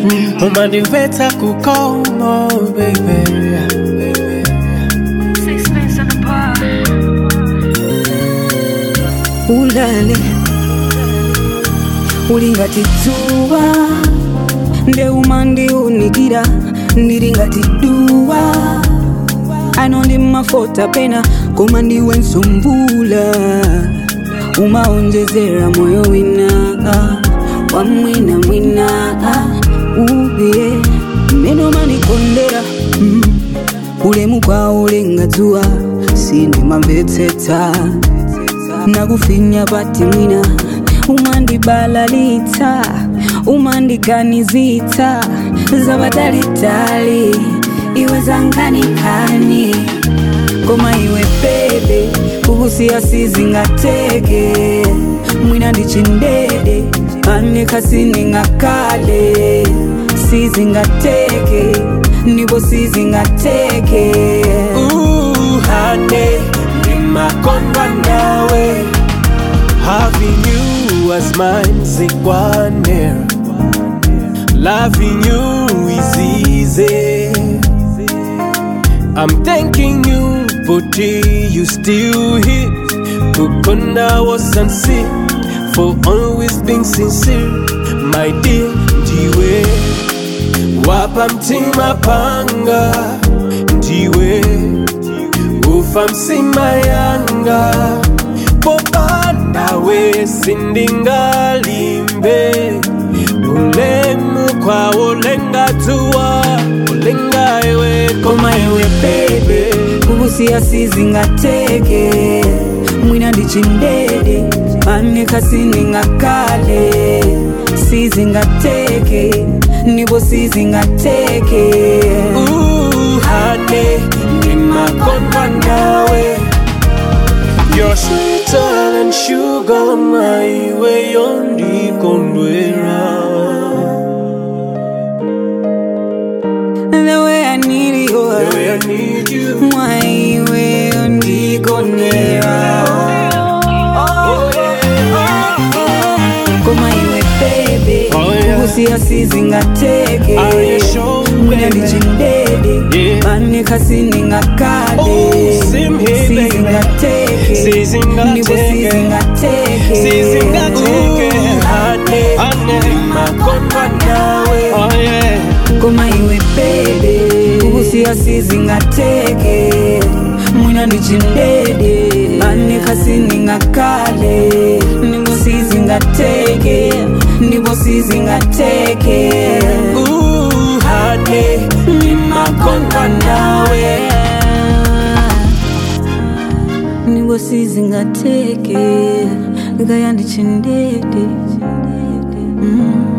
umandimvetsa kukomo baby Sixpence on the bar. ulale ulingati dzuwa ndeuma ndiunikira ndili ngati duwa ano ndi mafota pena koma ndiwe msumbula umaonjezera moyo wina wa mwina mwina uye mmene umanikondera mm. ulemu kwawo ulenga dzuwa sindimamvetsetsa nakufinya pati mwina umandibalalitsa umandiganizitsa zabatalitali iwe zanganikani koma iwe bebe kukusiya sizingateke mwina ndichindede anekhasiningakale sizingateke ndipo sizingateke uhane ndimakondwa nawe having you as mine sikwanera loving you is easy i'm thanking you for tea you still here kukonda was sincere for always being sincere my dear ndiwe wapa mtima panga ndiwe ufa msima yanga popanda we sindingalimbe ulemu kwawo ulenga dzuwa ulenga iwe koma iwe bebe kukusiya sizingateke mwina ndichindede anekhasiningakale sizingateke ndipo sizingateke uhane ndimakondwa nawe You're sweeter than sugar, my way on the condwera. the way I need you The way I need you. mwaiwe ondigonera Oh, yeah. koma iwe bebe Oh, yeah. kukusiya sizingateke Are you sure, mwina baby? ndichindede Yeah. anekhasiningakale Oh, same here, baby. sizingateke Sizingateke. ndipo sizingateke Sizingateke, hane, hane, ndimakondwa nawe. Oh, yeah. koma iwe bebe kukusiya sizingateke mwina ndichindede anekhasiningakale ndipo sizingateke ndipo sizingateke uhane ndimakondwa nawe ndipo sizingateke ngaya ndichindede mm.